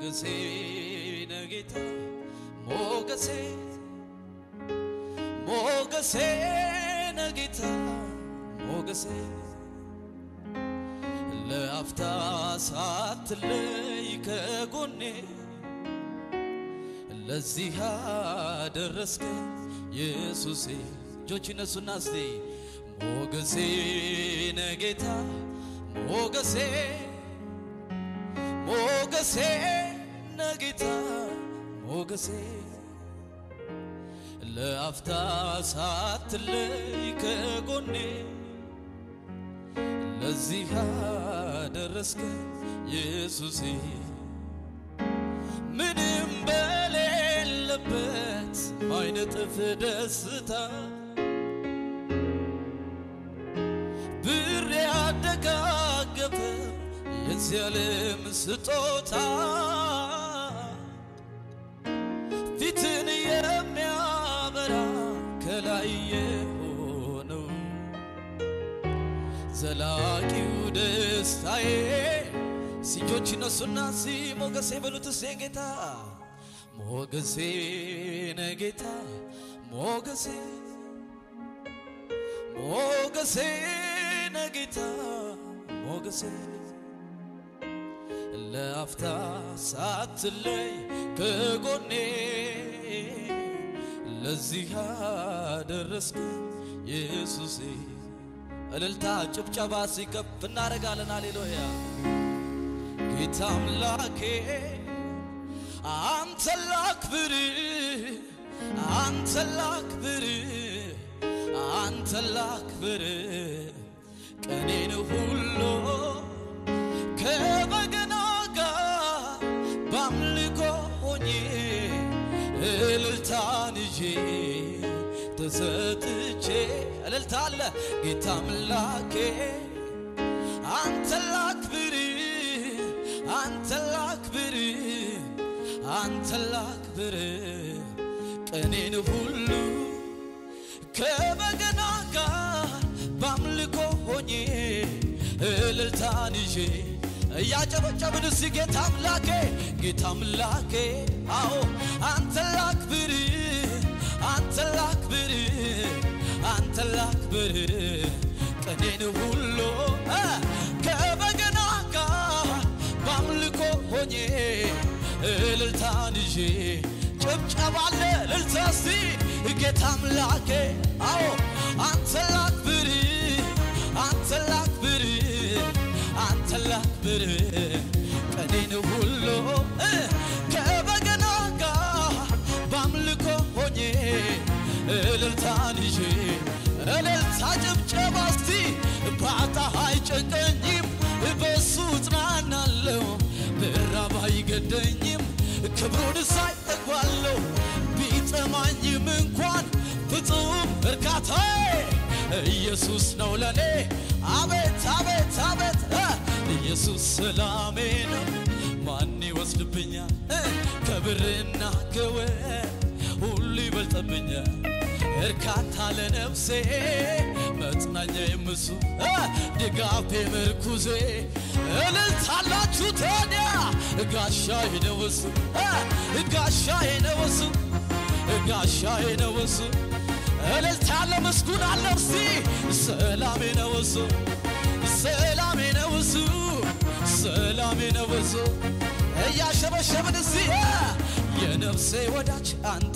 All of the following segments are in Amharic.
ሞገሴ ነጌታ ሞገሴ ሞገሴ ነጌታ ሞገሴ ለአፍታ ሳትለይ ከጎኔ ለዚህ አደረስከኝ ኢየሱሴ። እጆች ይነሱና እስቲ ሞገሴ ነጌታ ሞገሴ ሞገሴ ነጌታ ሞገሴ ለአፍታ ሳትለይ ከጎኔ ለዚህ አደረስከኝ ኢየሱሴ ምንም በሌለበት ማይነጥፍ ደስታ ብር ያደጋገፈ የዚህ ዓለም ስጦታ ፊትን የሚያበራ ከላይ የሆነው ዘላቂው ደስታዬ ሲጆች ነሱና ሲ ሞገሴ በሉት ሴ ጌታ ሞገሴ ነጌታ ሞገሴ ሞገሴ ነጌታ ሞገሴ ለአፍታ ሳትለይ ከጎኔ ለዚህ አደረስከኝ ኢየሱሴ። እልልታ ጭብጨባ ሲከፍ እናደርጋለን። ሃሌሉያ ጌታ አምላኬ አንተ ላክብር አንተ ላክብር አንተ ላክብር ቀኔን ሁሉ ከበገና ጋር በአምልኮ ሆኜ እልልታን ይዤ ተሰጥቼ እልልታ አለ ጌታ አምላኬ አንተ ላክብር አንተ ላክብር አንተ ላክብር ቀኔን ሁሉ ከበገና ጋር በአምልኮ ሆኜ እልልታን ይዤ እያጨበጨብን እስቲ ጌታ አምላኬ ጌታ አምላኬ አዎ አንተ ላክብር አንተ ላክብር አንተ ላክብር ቀኔን ሁሉ እ ከበገና ጋር በአምልኮ ሆኜ እልልታን ይዤ ጭብጨባለ እልልታ እስቲ ጌታ አምላኬ አዎ አንተ ላክብር አንተ ላክብር አንተ ላክብር ቀኔን ሁሉ እ ከበገና ጋር በአምልኮ ሆኜ እልልታን ይዤ እልልታ ጭብጨባ እስቲ ባጣ አይጨንቀኝም በሱ እጽናናለሁ ብራብ አይገደኝም ክብሩን ሳይ እጠግባለሁ ቢጠማኝም እንኳን ፍጹም እርካታዬ ኢየሱስ ነው ለኔ አቤት አቤት አቤት እ ኢየሱስ ሰላሜ ነው ማን ይወስድብኛል እ ከብርና ከወርቅ ሁሉ ይበልጥብኛል እርካታ ለነፍሴ መጽናኛ የምሱ እ ድጋፌ ምርኩዜ እልልታላችሁ ታዲያ ጋሻዬ ነው እሱ እ ጋሻዬ ነው እሱ ጋሻዬ ነው እሱ እልልታ ያለ ምስጉን አለ እስቲ ሰላሜ ነው እሱ ሰላሜ ነው እሱ ሰላሜ ነው እሱ እያሸበሸብን እስቲ የነፍሴ ወዳጅ አንተ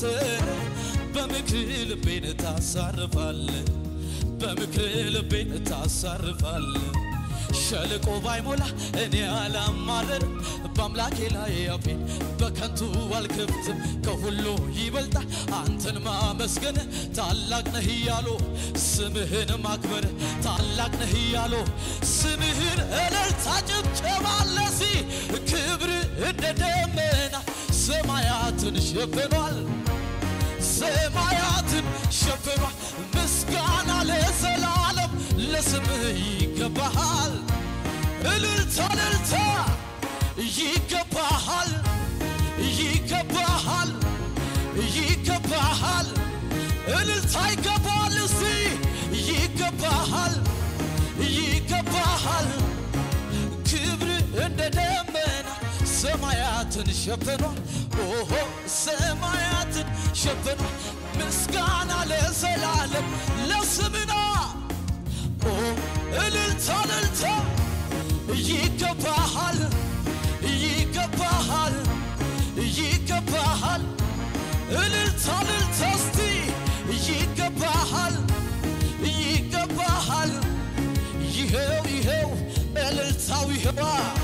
በምክር ልቤን ታሳርፋለ በምክር ልቤን ታሳርፋለ ሸለቆ ባይሞላ እኔ አላማረር በአምላኬ ላይ አፌን በከንቱ አልከፍትም። ከሁሉ ይበልጣል አንተን ማመስገን ታላቅ ነህ እያሉ ስምህን ማክበር ታላቅ ነህ እያሉ ስምህን እልልታ ጭብጨባ ለሲ ክብር እንደ ደመና ሰማያትን ሸፍኗል ሰማያትን ሸፍኗል። ምስጋና ለዘላለም ለስምህ ይገባሃል። እልልታ እልልታ ይገባሃል ይገባሃል ይገባሃል እልልታ ይገባሃል እስቲ ይገባሃል ይገባሃል ክብር እንደ ደመና ሰማያት ሰማያትን ሸፍኗል። ኦሆ ሰማያትን ሸፍኗል። ምስጋና ለዘላለም ለስምና ኦ እልልታ እልልታ ይገባሃል ይገባሃል ይገባሃል እልልታ እልልታ እስቲ ይገባሃል ይገባሃል ይኸው ይኸው እልልታው ይኸዋ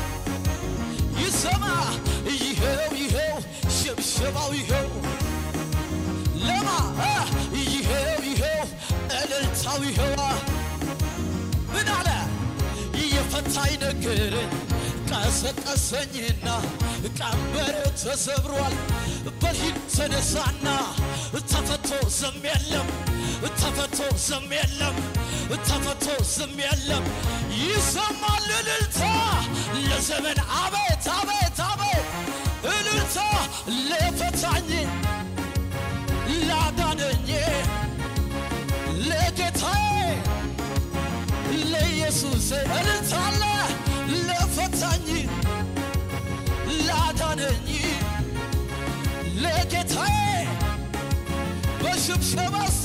ይሰማ ይኸው ይኸው ሽብሸባው ይኸው ለማ አ፣ ይኸው ይኸው እልልታው ይኸዋ ምን አለ የፈታኝ ነገረኝ ቀሰቀሰኝና ቀንበር ተሰብሯል በልሂድ ተነሳና ተፈቶ ዝም የለም ተፈቶ ዝም የለም ተፈቶ ዝም የለም ይሰማል እልልታ ለዘመን አቤት አቤት አቤት እልልታ ለፈታኝ ላዳነኝ ለጌታዬ ለኢየሱስ እልልታ አለ ለፈታኝ ላዳነኝ ለጌታዬ በሽብሸባ እስቲ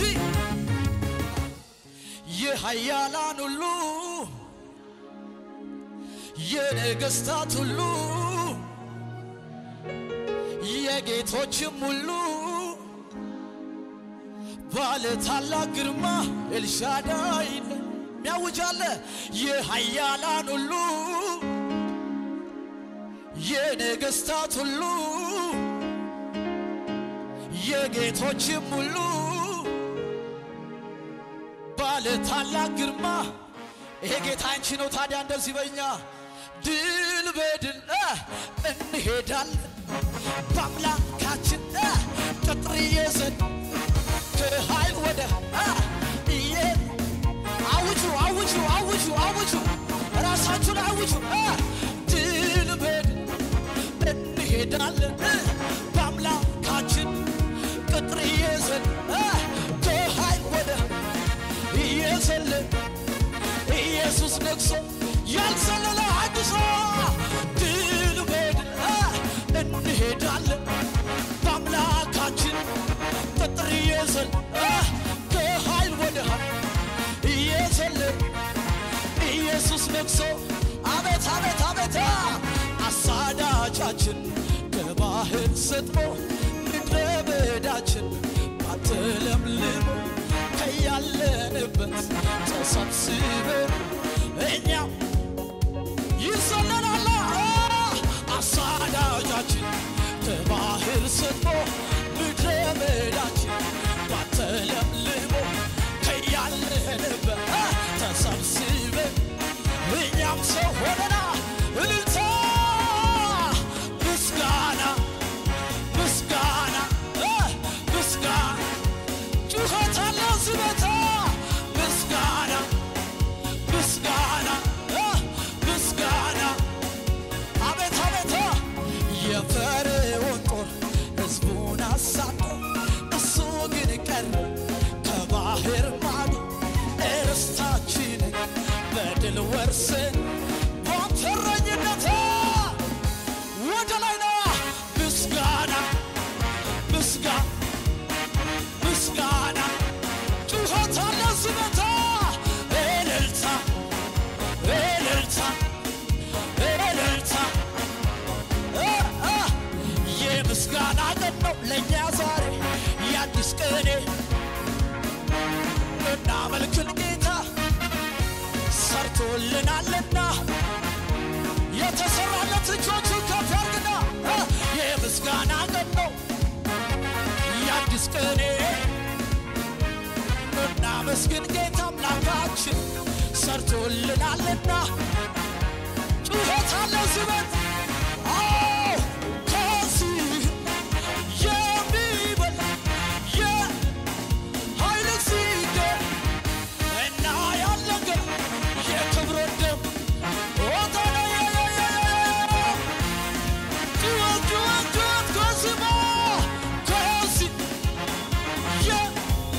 የኃያላን ሁሉ የነገሥታት ሁሉ የጌቶችም ሁሉ ባለ ታላቅ ግርማ ኤልሻዳይ ሚያውጃለ የኃያላን ሁሉ የነገሥታት ሁሉ የጌቶችም ሁሉ ባለ ታላቅ ግርማ ይሄ ጌታ አንቺ ነው። ታዲያ እንደዚህ በኛ ድል በድል እ እንሄዳለን በአምላካችን እ ቅጥር ይዘን ከኃይል ወደ እ እየ አውጁ አውጁ አውጁ አውጁ ራሳችሁን አውጁ እ ድል በድል እንሄዳለን እ በአምላካችን ቅጥር ይዘን እ ከኃይል ወደ እየዘለን ኢየሱስ ነግሶ ያልዘለለ አድሶ ድል በድል እ እንሄዳለን በአምላካችን ቅጥር ይዘን እ ከኃይል ወደ ኃይል እየዘለን ኢየሱስ ነግሶ አቤት አቤት አቤት አሳዳጃችን ከባህር ሰጥሞ ምድረ በዳችን ባትለምልሞ ከያለንበት ተሰብስበን እኛም ይዘለናል አሳዳጃችን ከባህር ሰጥሞ ምድረ በዳችን ባትለምልሞ ከያለንበት ተሰብስበን እኛም ሰው ሆነና እልልታ ምስጋና ምስጋና እ ምስጋና ጩኸት አለ ዝበታ ምስጋና ምስጋና እ ምስጋና አቤት አቤት የፈርዖን ጦር ሕዝቡን አሳዶ እሱ ግን ቀረ ከባህር ማዶ እርስታችንን በድል ወርስን ባንተ እረኝነት ወደ ላይ ና ምስጋና ምስጋና ምስጋና ጩኸት አለ ዝመታ እልልታ እልልታ እልልታ እ እ የምስጋና ቀን ነው ለእኛ ዛሬ የአዲስ ቅኔ እናመልክን ጌታ ሰርቶልናልና የተሰራለት እጆቹን ከፍ ያርግና እ የምስጋና ቀን ነው የአዲስ ቅኔ እናመስግን ጌታ አምላካችን ሰርቶልናልና ጩኸት አለ ዝበት አዎ ከዚህ የሚበል የኃይል ሲገኝ እና ያለገን የክብር ደም ወጣና ጩኸት ጩኸት ጩኸት ከስማ ከዚህ የ-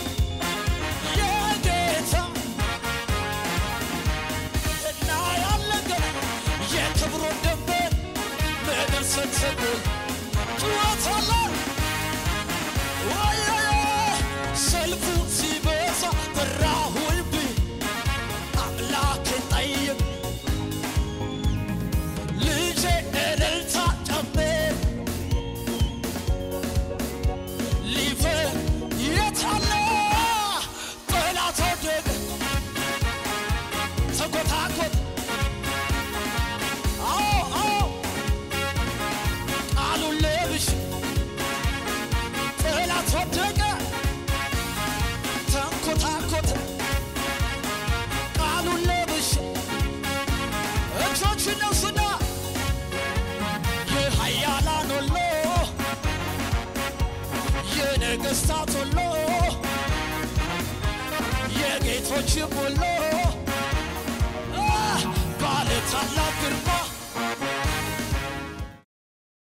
የጌታ እና ያለገን የክብር ደንበር ተጎል ጩኸት አለ ወየ ሰልፉ ሲበዛ በራሁልብኝ አምላኬን ጠይቅ ልጄ እልልታ ጨምር ሊፈ የታለ ጠላት ወደቀ ተጎታጎት አዎ አዎ ቃሉን ለብሽ ጠላት ወደቀ ተንኮታኮት ቃሉን ለብሽ እጆች ነሱና የኃያላን ሁሉ የነገሥታት ሁሉ የጌቶችም ሁሉ አ፣ ባለ ታላቅ ግርማ